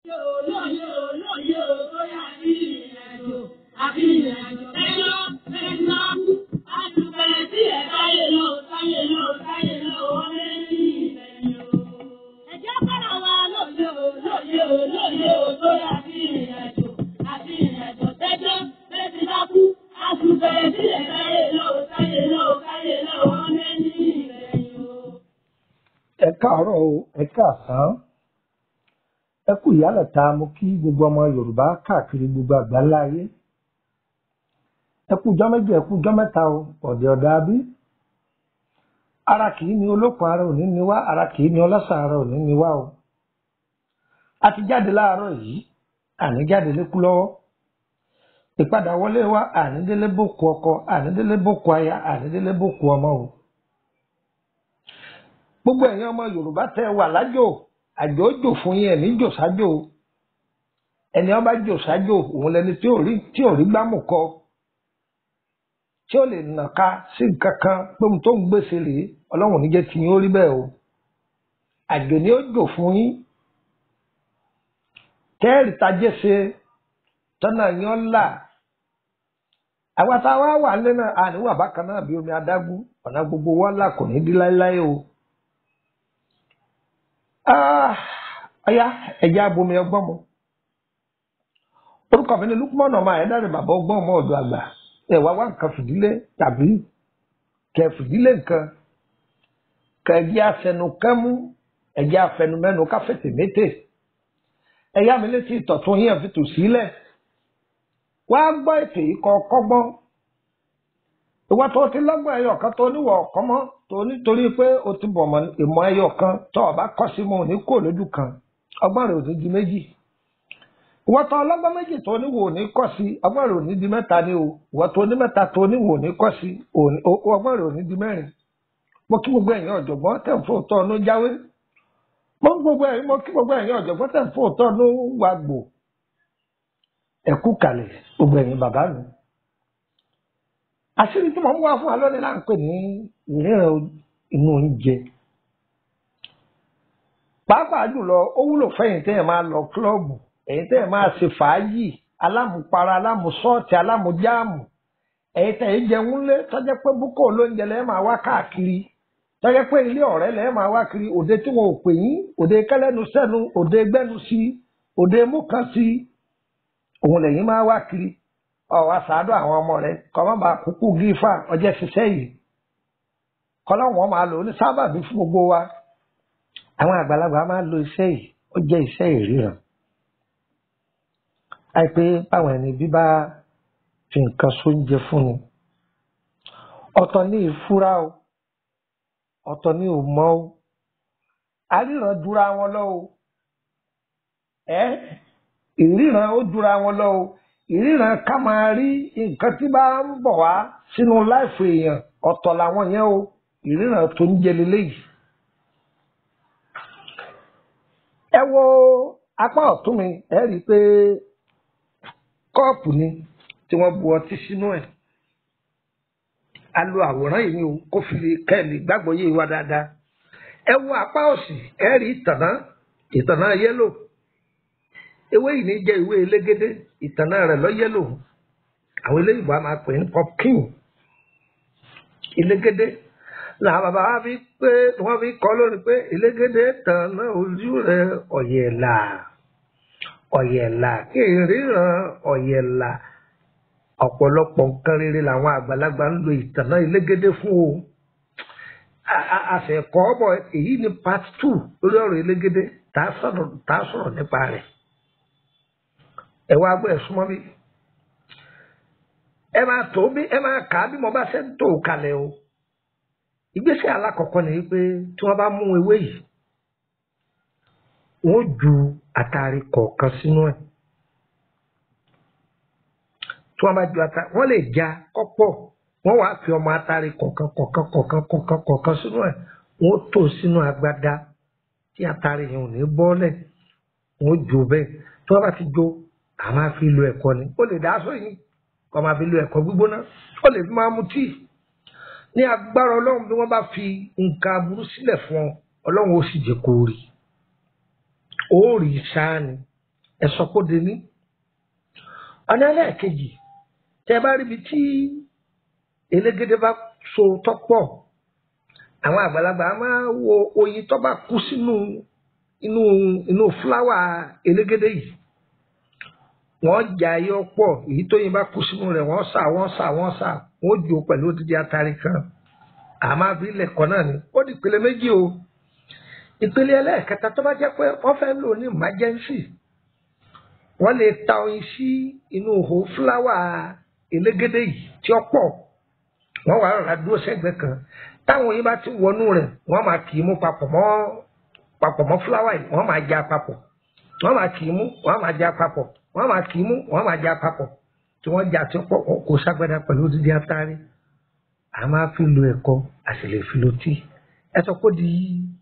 Olóyè olóyè olóyè àbí ìrìnàjò àbí ìrìnàjò ẹjọ́ ẹjọ́ àtúbẹ̀rẹ̀ sí ẹ̀ táyé lọ táyé lọ táyé lọ wọlé ní ìrẹ̀yìn o. Ẹ̀jẹ̀ bára wa lóye olóyè olóyè olóyè àbí ìrìnàjò àbí ìrìnàjò ẹjọ́ ẹjọ́ bá kú àtúbẹ̀rẹ̀ sí ẹ̀ táyé lọ táyé lọ táyé lọ wọlé ní ìrẹ̀yìn o. ẹ káàárọ̀ o ẹ káàsán ẹ kú ìyálẹ̀ta mo kí gbogbo ọmọ yorùbá káàkiri gbogbo àgbáńlá ayé ẹ kú ijọ́ méjì ẹ kú ijọ́ mẹ́ta o ọ̀dẹ̀ ọ̀dà bí ara kì í ní olókun ara òní ni wá ara kì í ní ọlọ́sàn ara òní ni wá o a ti jáde láàárọ̀ yìí àní jáde lékú lọ́wọ́ ìpadà wọlé wa ànídélé bòkú ọkọ ànídélé bòkú aya ànídélé bòkú ọmọ o gbogbo ẹ̀yin ọmọ yorùbá tẹ́ wà lájò àjò jò fún yín ẹ̀mí jò sájò ẹni ọba jò sájò òun lẹni tí ò rí tí ò rí gbámù kọ tí ó lè nàka sí nǹkan kan pé ohun tó ń gbèsè rèé ọlọ́run ò ní jẹ́ kí yín ó rí bẹ́ẹ̀ o àjò ni ó jò fún yín kẹ́ẹ̀rì tajé ṣe tọ́nà yín ọ́ là àwa tá a wá wà nílé náà àníwà bákan náà bí omi adágún ọ̀nà gbogbo wa là kò ní dí láéláé o. Ah, ọyá ẹjẹ abomi ọgbọ́n mu orúkọ mi ni lukumọ̀nà ọmọ ayédáre bàbá ọgbọ́n ọmọ ọ̀dọ̀ àgbà ẹ wá wá nǹkan fìdílé tàbí kẹ fìdílé nǹkan kẹ ẹjẹ afẹnu kẹmú ẹjẹ afẹnu mẹnu káfẹsẹ mété ẹyá mi létí ìtọ̀tún yín fi tò sílẹ̀ wá gbọ́ ètò yìí kọ́ kọ́gbọ́n ìwọ tó ti lọ́gbọ́n ẹyọ kan tó níwọ̀ ọ̀kan mọ́ tó nítorí pé o ti bọ̀ mọ́ ìmọ̀ ẹyọ kan tó o bá kọ́ sí mo ní kó lójú kan ọgbọ́n rẹ̀ ò ní di méjì ìwọ tó ọlọ́gbọ́n méjì tó níwò ò ní kọ́ sí ọgbọ́n rẹ̀ ò ní di mẹ́ta ni o ìwọ tó ní mẹ́ta tó níwò ò ní kọ́ sí ọgbọ́n rẹ̀ ò ní di mẹ́rin mo kí gbogbo ẹ̀yin ọ̀jọ̀gbọ́n tẹ̀ ń fò tọ́ ọ̀nù jáwé mo kí gbogbo ẹ̀yin mo kí gbogbo ẹ̀yin ọ̀jọ̀gbọ́n tẹ̀ ń fò tọ́ ọ̀nù wàgbò ẹ̀kú kalẹ̀ gbogbo ẹ̀yin bàbá mi àṣírí tí mo ń wá fún wa lónìí là ń pè ní ìríran inú oúnjẹ pàápàá jùlọ ó wúlò fẹ́yìn tẹ́yìn máa lọ kílọ̀bù ẹ̀yin tẹ́yìn máa ṣe fàájì alámùpara alámùsọ́ọ̀tì alámùjáàmù ẹ̀yin tẹ́yìn jẹun lé tọ́jẹ́ pé búkọ̀ olóúnjẹ lẹ́ẹ̀ máa wá káàkiri tọ́jẹ́ pé ilé ọ̀rẹ́ lẹ́ẹ̀ máa wá kiri òde tí wọn ò pè yín òde kẹlẹ́nu sẹ́nu òde gbẹ́nu sí òde múkan sí òun lẹ́yìn máa wá kiri ọwọ sàádọ àwọn ọmọ rẹ kọmọ bá kúkú gífà ọjọ ṣiṣẹ́ yìí kọlọwọn máa lò ó ní sábàbí fún gbogbo wa àwọn àgbàlagbà máa lo iṣẹ́ yìí ó jẹ́ iṣẹ́ ìríran àìpé báwọn ẹni bí bá fi nǹkan sóúnjẹ fún ni ọ̀tọ̀ ní ìfúra o ọ̀tọ̀ ní òmọ o àríran dúra wọn lọ o ẹ ìríran ó dúra wọn lọ o ìríran ká máa rí nǹkan tí bá ń bọ̀ wá sínú láìfò èèyàn ọ̀tọ̀ làwọn yẹn o ìríran tó ń jẹ leléyìí. ẹ wo apá ọ̀tún mi ẹ rí i pé kọ́ọ̀pù ni tí wọ́n bu ọtí sínú ẹ̀. a lo àwòrán yìí ni o kó fi kẹ́ẹ̀lì gbàgbọ́ yé wa dáadáa. ẹ wo apá òsì ẹ rí ìtànná ìtànná yẹ́lò ewé yìí ní jẹ́ ìwé elégédé ìtànà rẹ̀ lọ yẹ́lò àwọn eléyìí bá máa pè ní pumpkin elégédé làwọn bàbá wa fi pé wọ́n fi kọ́ lónìí pé elégédé tànà ojú rẹ̀ ọ̀yẹ̀là ọ̀yẹ̀là kí n ríran ọ̀yẹ̀là ọ̀pọ̀lọpọ̀ nǹkan rere làwọn àgbàlagbà ń lo ìtànà elégédé fún o àṣẹkọ́ ọ̀bọ̀ èyí ni part two lórí ọ̀rọ̀ elégédé tá a sọ̀rọ̀ nípa rẹ̀ ẹ wá gbọ́ ẹ súnmọ́ bí ẹ máa tó bí ẹ máa kà á bí mo bá ṣe ń tó kalẹ̀ o ìgbésẹ̀ alákọ̀ọ́kọ́ ni pé tí wọ́n bá mú ewé yìí wọ́n ju àtàrí kọ̀ọ̀kan sínú ẹ̀ tí wọ́n bá ju àtàrí wọ́n lè já kọ́pọ̀ wọ́n wàá fi ọmọ àtàrí kọ̀ọ̀kan kọ̀ọ̀kan kọ̀ọ̀kan kọ̀ọ̀kan kọ̀ọ̀kan sínú ẹ̀ wọ́n tó sínú agbada tí àtàrí yẹn ò ní bọ́lẹ̀ wọ́n jó bẹ́ẹ̀ tí wọ́n bá ti jó a máa fi lo ẹ̀kọ ni ó lè dá aṣọ yìí kó máa fi lo ẹ̀kọ gbígbóná ó lè fi máa mu tíì ní agbára ọlọ́run bí wọ́n bá fi nǹkan aburú sílẹ̀ fún ọ ọlọ́run ó sì jẹ́ kó rí ó rí sáà ni ẹ sọ kó di ní. ọ̀nà ẹlẹ́ẹ̀kejì tẹ́ bá ríbi tí elégédé bá so tọ́pọ̀ àwọn àgbàlagbà máa wo oyin tó bá kú sínú inú inú fúláwà elégédé yìí wọ́n jà yọ pọ̀ èyí tó yin bá kú sínú rẹ̀ wọ́n sà wọ́n sà wọ́n sà wọ́n jò pẹ̀lú odidi atari kan àmọ́ àbí ilẹ̀kọ̀ náà ni ó di ìpele méjì o ìpele ẹlẹ́ẹ̀kẹta tó bá jẹ́ pé wọ́n fẹ́ lò ní emergency wọ́n lè ta oyin sí inú ihò fúláwà elégédé yìí tí ó pọ̀ wọ́n wà rà dúró sẹ́gbẹ̀ẹ́ kan táwọn oyin bá ti wọnú rẹ̀ wọ́n máa kì í mú papọ̀ mọ́ papọ̀ mọ́ fúláwà yìí wọ́n máa já papọ̀ wọ́n máa kì í mú wọ́n máa já papọ̀ wọ́n máa kì í mú wọ́n máa já papọ̀ tí wọ́n já tí ó pọ̀ wọn kò ságbádá pẹ̀lú odidi atari a máa fi lo ẹ̀kọ́ a sì lè fi lo tíì ẹ sọ pé di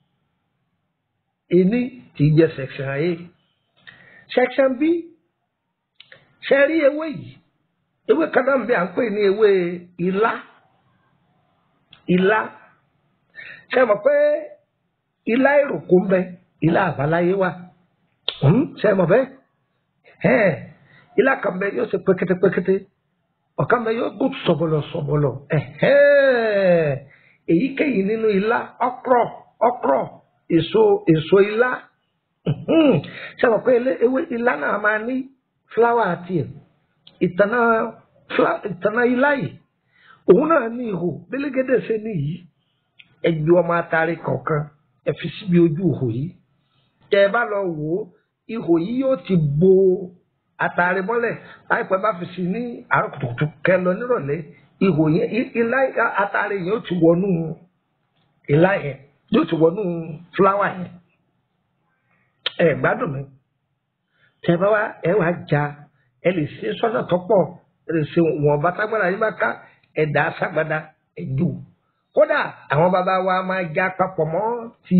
ení tí í jẹ́ section A section B ṣe rí ewé yìí ewé kan náà ń bẹ à ń pè ní ewé ilá ilá ṣe mọ̀ pé ilá ìròkò ń bẹ ilá àbáláyé wà ṣe mọ̀ bẹ́ẹ̀ ilá kan bẹ yóò ṣe pékétépékété ọ̀kan bẹ yóò gùn sọ̀bọ̀lọ̀ sọ̀bọ̀lọ̀ èyíkéyìí nínú ilá ọkrọ̀ ọkrọ̀ èso èso ilá ṣe mọ̀ pé ewé ilá náà máa ní fúláwà tiẹ̀ ìtànà ìtànà ilá yìí òun náà ní ihò gbélégédé ṣe níyìí ẹgbẹ́ ọmọ atari kọ̀ọ̀kan ẹ fi síbi ojú ihò yìí tẹ ẹ bá lọ wò ó ihò yìí yóò ti bo atari mọ́lẹ̀ láìpẹ́ bá fi sí ní àárọ̀ kùtùkùtù kẹ lọ nírọ̀lẹ́ ihò yẹn ilá atari yẹn yóò ti wọnú ilá yẹn yóò ti wọnú fúláwà yẹn ẹ gbádùn mi tẹ bá wá ẹ wá já ẹ lè ṣe sọ́nà tó pọ̀ ẹ lè ṣe wọn bá tágbára yín bá ká ẹ dà á ságbádá ẹ jù kódà àwọn bàbá wa máa já papọ̀ mọ́ ti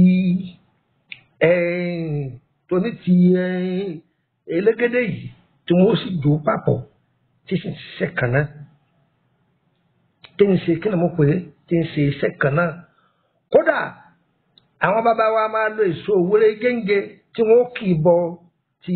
tóní ti elégédé yìí tí wọ́n sì jò papọ̀ tí sì ń ṣiṣẹ́ kan náà tí ń ṣe kí ni mo pè é tí ń ṣe iṣẹ́ kan náà kódà àwọn bàbá wa máa lo èso òwúrẹ́ gẹ́ngẹ́ tí wọ́n kì í bọ ti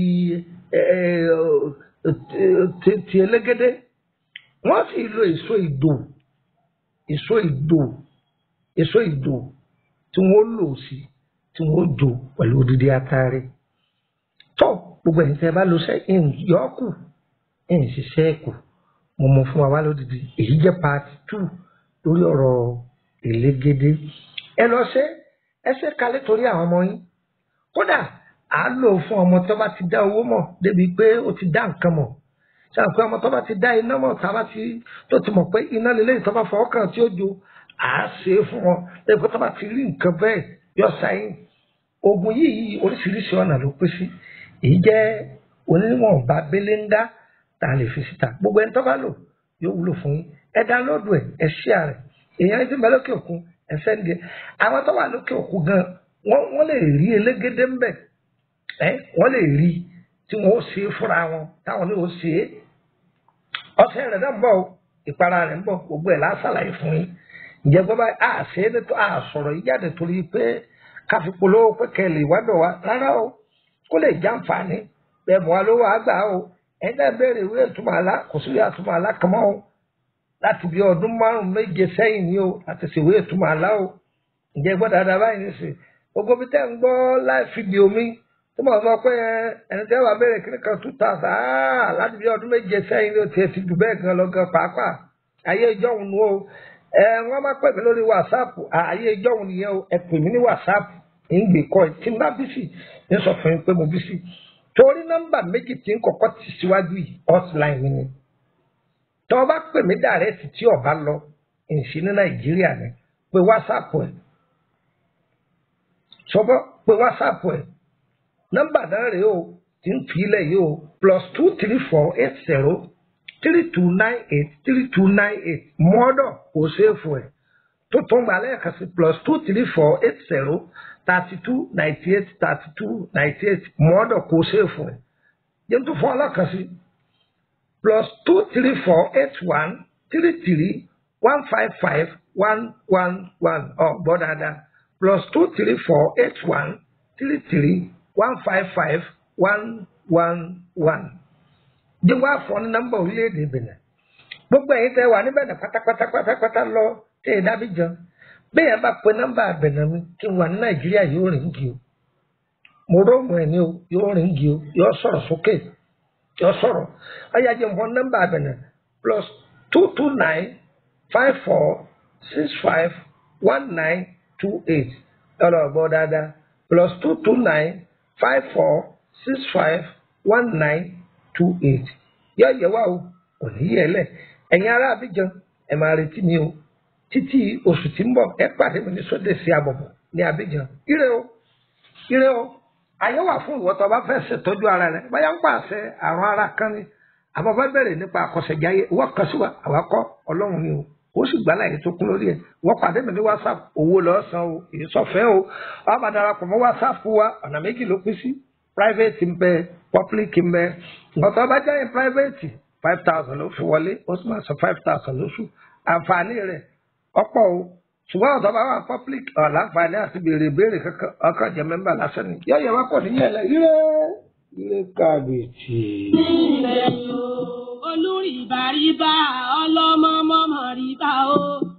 ti elégédé wọ́n sì lo èso ìdò èso ìdò èso ìdò tí wọ́n lò sí tí wọ́n jò pẹ̀lú odidi atare tó gbogbo ẹ̀yin tẹ́ ẹ bá lo sẹ́ ẹ̀yìn yọ́ọ̀kù ẹ̀yìn ṣiṣẹ́ ẹ̀kù mo mọ fún wa wá lódìdí èyí jẹ́ part two lórí ọ̀rọ̀ elégédé ẹ lọ ṣe ẹ ṣe kalẹ̀ torí àwọn ọmọ yín kódà à á lò fún ọmọ tó bá ti dá owó mọ̀ débi pé ó ti dá nǹkan mọ̀ ṣáà pé ọmọ tó bá ti dá iná mọ̀ tá a bá ti tó ti mọ̀ pé iná lélẹ́yìn tó bá fọwọ́ kàn tí ó jo à á ṣe é fún wọn débi pé tó bá ti rí nǹkan bẹ́ẹ̀ yọ sáyìn oògùn yìí oríṣiríṣi ọ̀nà ló pín sí èyí jẹ́ oníwọ̀nba belenga tá a lè fi síta gbogbo ẹni tó bá lò yóò wúlò fún yín ẹ dánlóòdù ẹ ẹ share rẹ̀ èèyàn ti bẹ lókè òkun ẹ sẹ́ndì àwọn tó wà lókè òkun gan wọ́n wọ́n lè rí elégédé ń bẹ̀ ẹ́ wọ́n lè rí tí wọ́n ó ṣe é fúnra wọn táwọn ní ó ṣe é ọṣẹ rẹ̀ náà ń bọ̀ ìpara rẹ̀ ń bọ̀ gbogbo ẹ̀ lásàlàyé fún yín ǹjẹ́ gbọ́ báyìí a ṣe é nítorí a sọ̀rọ̀ yìí jáde torí pé káfí polówó pé kẹlẹ̀ ìwádọ̀ wa rárá o kó lè jàǹfààní bẹ́ẹ̀ mọ́ wa lówó àgbà o ẹ̀yin náà béèrè ìwé ìtumọ̀ àlá kò sí ìwé ìtumọ̀ àlá kan mọ́ o láti bí ọdún márùn méje sẹ́yìn ni o láti ṣèwé ìtumọ̀ àlá o ǹjẹ́ gbọ́ dáadáa báyìí nísìnyí gbogbo bí tẹ́ ń gbọ́ láì fídíò mi tí mo sọ pé ẹni tẹ́ wàá béèrè kíní kan two thousand áà láti bí ọdún méje sẹ́yìn ni o tiẹ̀ ti jù bẹ́ẹ̀ gan lọ gan pàápàá ayé ìjọ́hun nu o ẹ wọ́n máa pè mí lórí whatsapp ayé ìjọ́hun nìyẹn o ẹ pè mí ní whatsapp ń gbé kọ́ ẹ tí n bá bí sí ní sọ fún mi pé mo bí sí torí nọ́mbà méjì tí ń kọ́kọ́ ti síwájú yìí hotline mi ni tọ́ ọ bá pè mí dàrẹ́tì tí ọba lọ ìṣí ní nàìjíríà ni pé whatsapp ẹ̀ sọ́bọ́ pé whatsapp ẹ̀ nọ́mbà náà rèé o tí ń fi ilẹ̀ yìí o plus two three four eight zero three two nine eight three two nine eight mọ́dọ̀ kò ṣeéfù ẹ̀ tó tó ń gbà lẹ́ẹ̀kan sí plus two three four eight zero thirty two ninety eight thirty two ninety eight mọ́dọ̀ kò ṣeéfù ẹ̀ yẹn tó fún ọlọ́kan sí plus two three four eight one three three one five five one one one ọ̀ gbọ́ dáadáa plus two three four eight one three three one five five one one one jẹ́ wá fọ́ ní nọ́mbà orílẹ̀-èdè Benin gbogbo ẹ̀yin tẹ́ wà níbẹ̀ ní pátápátá pátápátá lọ tẹ́ ẹ dábí jọ bẹ́ẹ̀ bá pe nọ́mbà Benin mi kí n wà ní Nàìjíríà yóò rìn gì o mo róòmù ẹ̀ ní o yóò rìn gì o yóò sọ̀rọ̀ sókè yóò sọ̀rọ̀ ọ̀yà jẹ́ nǹkan nọ́mbà Benin plus two two nine five four six five one nine two eight ọ̀rọ̀ ọ̀gbọ́n dáadáa plus two two nine five four six five one nine two eight yọ yẹ wá o kò ní yẹ lẹ ẹ̀yin ará Abidjan ẹ máa retí mi o títí oṣù tí ń bọ̀ ẹ pàdé mi ní sóde sí abọ̀bọ̀ ní Abidjan ire o ire o àyè wà fún ìwọ tó bá fẹ́ ṣètọ́jú ara rẹ báyà ń pàṣẹ àrùn ara kan ni àmọ́ bá bẹ̀rẹ̀ nípa àkọsẹ̀jáyé ìwọ kan sí wa àwa kọ́ Ọlọ́run ni o ó sì gbá láyé tó kún lórí ẹ̀ wọ́n pàdé mi ní WhatsApp owó lọ́sàn o èyí sọ̀fẹ́ o wọ́n bá darapọ̀ mọ́ WhatsApp wa ọ̀nà méjì ló pín sí private ń bẹ public ń bẹ ọ̀tọ̀ bá jẹ́ private five thousand ló fi wọlé ó sì máa san five thousand lóṣù àǹfààní rẹ̀ ọ̀pọ̀ o ṣùgbọ́n ọ̀tọ̀ bá wà public ọ̀làǹfààní àti béèrè béèrè kankan ọkàn jẹ́ mẹ́mbà lásán ni yọ̀yọ̀ wá pọ̀ níyẹn lẹ ire ire kábíyèsí. olùrìbàrìbà ọlọ́mọ mọ́mọ́ ríbà o.